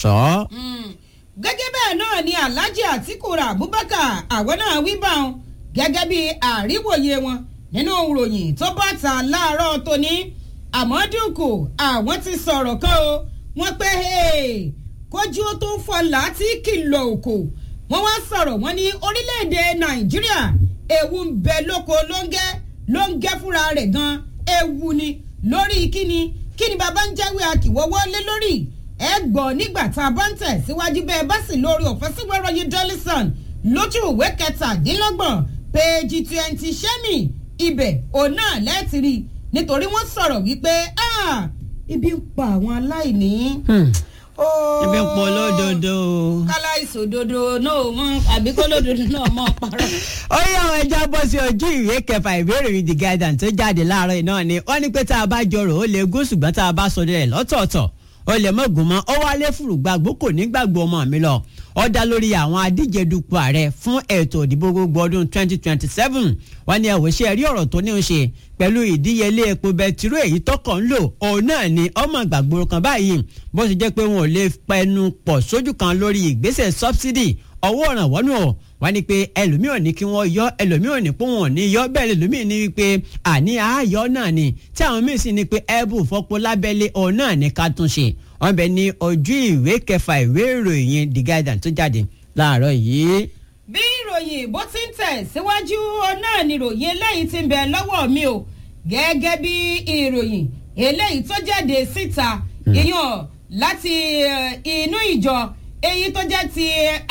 tọ́. gẹ́gẹ́ bẹ́ẹ̀ náà ni alhaji atiku abubakar àwọn náà wí bá wọn gẹ́gẹ́ bí àríwòye wọn nínú ìròyìn tó bá ta láàárọ̀ tóní àmọ́dúnkù àwọn ti sọ̀rọ̀ kan o wọ́n pé kójú ó tó ń fọlá tí kìlọ̀ òkò wọ́n wá sọ̀rọ̀ wọ́n ní orílẹ̀-èdè nàìjíríà ewu ń bẹ lóko lóńgẹ́ lóńgẹ́ fúnra rẹ̀ gan ewu ni lórí kíni kíni bàbá ń jáwé akíwọ́wọ́ lé lórí ẹ gbọ́ nígbà tá a bá ń tẹ̀ síwájú bẹ́ẹ̀ bá sì lórí ọ̀fẹ́ síwẹ́rọ̀ yìí dọ́lísàn lójú ìwé kẹtàdínlọ́gbọ̀n péèjì twenty sẹ́mi ibẹ̀ òun náà lẹ́ẹ̀tìrì nítorí wọ́n sọ̀rọ̀ wípé ibi ń pa àwọn aláìní. ibi ń pọ̀ lódodo. kálá ìsòdodo náà mọ àbí kó lódodo náà mọ parọ́. ó yá àwọn ẹja bọ́ sí ojú ìwé kẹfà ìbéèrè mi the guidance tó jáde láàárọ̀ náà ni wọ́n ní pé tá a bá jọrò ó lè gún ṣùgbọ́n tá a bá sọ dẹ̀ lọ́tọ̀ọ̀tọ̀ ó lè mọ̀gùn mọ́ ó wálé fùrùgbàgbó kò ní gbàgbọ́ ọmọ mi lọ ó dá lórí àwọn adíje dupò ààrẹ fún ètò ìdìbò gbogbo ọdún 2027 wọ́n ní ẹ̀wọ̀ ṣe rí ọ̀rọ̀ tó ní í ṣe pẹ̀lú ìdíyelé epo bẹtiró èyí tọkọ̀ ń lò òun náà ni ọmọ ìgbàgbọ́ kan báyìí bó ṣe jẹ́ pé wọn ò lè pẹnu pọ̀ sójú kan lórí ìgbésẹ̀ subsidy ọwọ́ ìrànwọ́ nù ọ́ wọ́n ní pé ẹlòmíì ò ní kí wọ́n yọ ẹlòmíì ò ní pé wọn ò ní yọ bẹ́ẹ̀ lẹ́lòmíì ní wípé àní àáyọ náà ni tí àwọn míì sì ní pé ẹ̀bù fọ́pọ̀ lábẹ́lé òun náà ní ká tún ṣe wọ́n bẹ ní ojú ìwé kẹfà ìwé ìròyìn the guidance tó jáde láàárọ̀ yìí. bí ìròyìn bó ti ń tẹ̀ síwájú náà ni ìròyìn eléyìí ti ń bẹ lọ́wọ́ mi o gẹ́gẹ́ bí ìròyìn eléyìí tó jáde síta ìyàn láti inú ìjọ èyí tó jẹ́ ti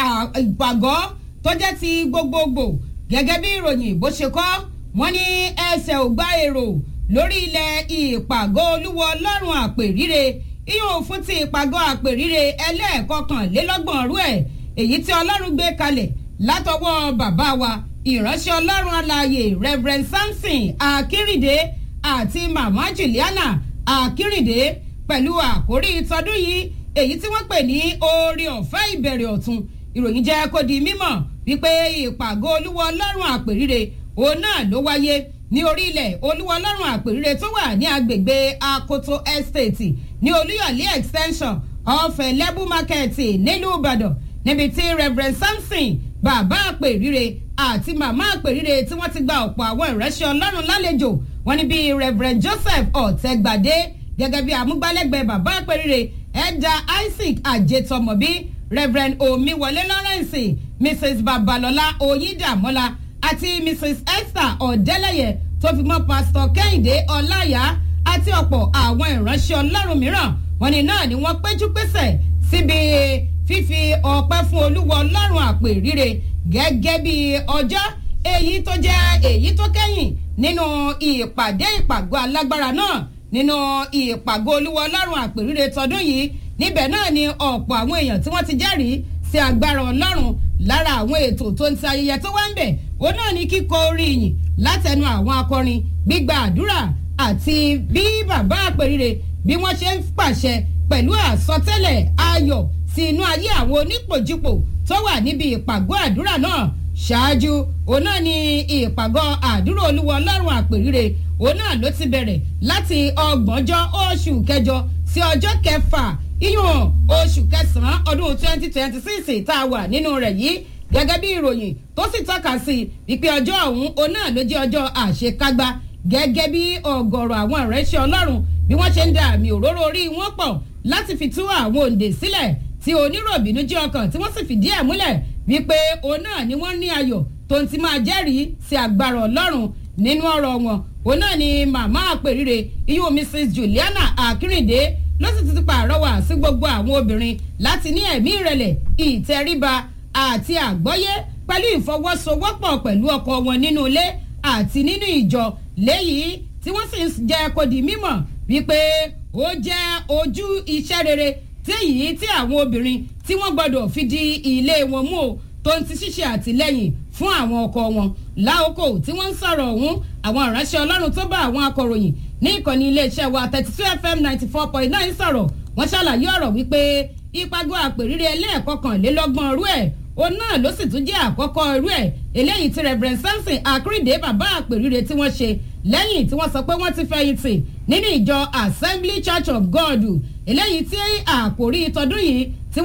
ìpàgọ́ tó jẹ́ ti gbogbogbò gẹ́gẹ́ bí ìròyìn bó ṣe kọ́ wọ́n ní ẹsẹ̀ ò gbá èrò lórí ilẹ̀ ìpàgọ́ olúwo ọlọ́run àpèrire ìyóò fún ti ìpàgọ́ àpèrire ẹlẹ́ẹ̀kọkànlélọ́gbọ̀n rú ẹ̀ èyí tí ọlọ́run gbé kalẹ̀ látọwọ́ bàbá wa ìránṣẹ́ ọlọ́run alààyè reverend samson akérèdé àti mama juliana akérèdé pẹ̀lú àkórí tọdún yìí èyí tí wọ́n pè ní oore ọ̀fẹ́ ìbẹ̀rẹ̀ ọ̀tun ìròyìn jẹ́ kó di mímọ̀ wípé ìpàgọ́ olúwa ọlọ́run àpèrire òun náà ló wáyé ní orílẹ̀ olúwa ọlọ́run àpèrire tó wà ní agbègbè akoto estate ní olúyọ̀lé extension ọ̀fẹ́ lẹ́bù market nílùú ìbàdàn níbi tí reverend samson bàbá àpèrire àti màmá àpèrire tí wọ́n ti gba ọ̀pọ̀ àwọn ìránṣẹ́ ọlọ́run lálejò wọ́n ní bí reverend joseph ọ̀tẹ́gbàdé gẹ́gẹ́ bí amúgbálẹ́gbẹ̀ẹ́ bàbá àpèrire ẹ̀dà isaac àjẹtọmọbí reverend omiwọlé lawrence mrs babalọlá oyídàmọ́lá àti mrs esther ọ̀dẹ́lẹ̀yẹ tó fi mọ́ pastor kẹ́hìndé ọláyà àti ọ̀pọ̀ àwọn ìránṣẹ́ ọlọ́run mìíràn wọn ni náà ni wọ́n péjú pésẹ̀ síbi fífi ọpẹ́ fún olúwa ọlọ́run àpèrire gẹ́gẹ́ bí ọjọ́ èyí tó jẹ́ èyí tó kẹ́yìn nínú ìpàdé ìpàgọ́ alágbára náà nínú ìpàgọ́ olúwa ọlọ́run àpèrire tọdún yìí níbẹ̀ náà ni ọ̀pọ̀ àwọn èèyàn tí wọ́n ti jẹ́rìí sí agbára ọlọ́run lára àwọn ètò tó ń ti ayẹyẹ tó wá ń bẹ̀ ó náà ní kíkọ orí ìyìn látẹnu àwọn akọrin gbígba àdúrà àti bí bàbá àpèrire bí wọ́n ṣe ń pàṣẹ pẹ̀lú àsọtẹ́lẹ̀ ayọ̀ sí inú ayé àwọn onípòjúpò tó wà níbi ìpàgọ́ àdúrà náà ṣáájú òun náà ni ìpàgọ́ àdúrà olúwa ọlọ́run àpèrire òun náà ló ti bẹ̀rẹ̀ láti ọgbọ̀njọ́ oṣù kẹjọ sí ọjọ́ kẹfà iyùn oṣù kẹsàn-án ọdún twenty twenty six tá a wà nínú rẹ̀ yìí gẹ́gẹ́ bí ìròyìn tó sì tọ́ka sí wípé ọjọ́ ọ̀hún òun náà ló jẹ́ ọjọ́ àṣekágbá gẹ́gẹ́ bí ọ̀gọ̀rọ̀ àwọn ìránṣẹ́ ọlọ́run bí wọ́n ṣe ń da àmì òróró orí wọn pọ̀ láti fi tú àwọn òǹdè sílẹ̀ tí oníròbìnú jẹ́ ọkàn tí wọ́n sì fìdí ẹ̀ múlẹ̀ wípé òun náà ni wọ́n ní ayọ̀ tó ń ti máa jẹ́rìí sí agbára ọlọ́run nínú ọ̀rọ̀ wọn òun náà ni màmá àpèrire iyún mrs juliana akínrìndé ló sì ti pàrọwà sí gbogbo àwọn obìnrin láti ní ẹ̀mí ìrẹ̀lẹ̀ ìtẹríba àti àgbọ́yé pẹ̀lú ìfọwọ́sowọ́pọ̀ pẹ̀lú ọkọ wọn nínú ilé àti nínú ìjọ léyìí tí wọ́n sì ń jẹ́ kó di mímọ̀ wípé ó jẹ́ ojú iṣẹ́ rere tí èyí tí àwọn obìnrin tí wọ́n gbọ́dọ̀ fi di ilé wọn mú o tó ń ti ṣíṣe àtìlẹ́yìn fún àwọn ọkọ wọn láòkò tí wọ́n ń sọ̀rọ̀ ọ̀hún àwọn ìránṣẹ́ ọlọ́run tó bá àwọn akọ̀ròyìn ní ìkànnì iléeṣẹ́ wa thirty two fm ninety four point nine sọ̀rọ̀ wọ́n ṣàlàyé ọ̀rọ̀ wípé ìpàgọ́ àpèrire ẹlẹ́ẹ̀kọkànlélọ́gbọ̀n rú ẹ̀ òun náà ló sì tún jẹ́ àkọ́kọ́ irú ẹ̀ eléyìí tí reverend samson akérèdé bàbá àpèrire tí wọ́n ṣe lẹ́yìn tí wọ́n sọ pé wọ́n ti fẹ̀yìntì nínú ìjọ assembly church of god eléyìí tí àkòrí tọdún yìí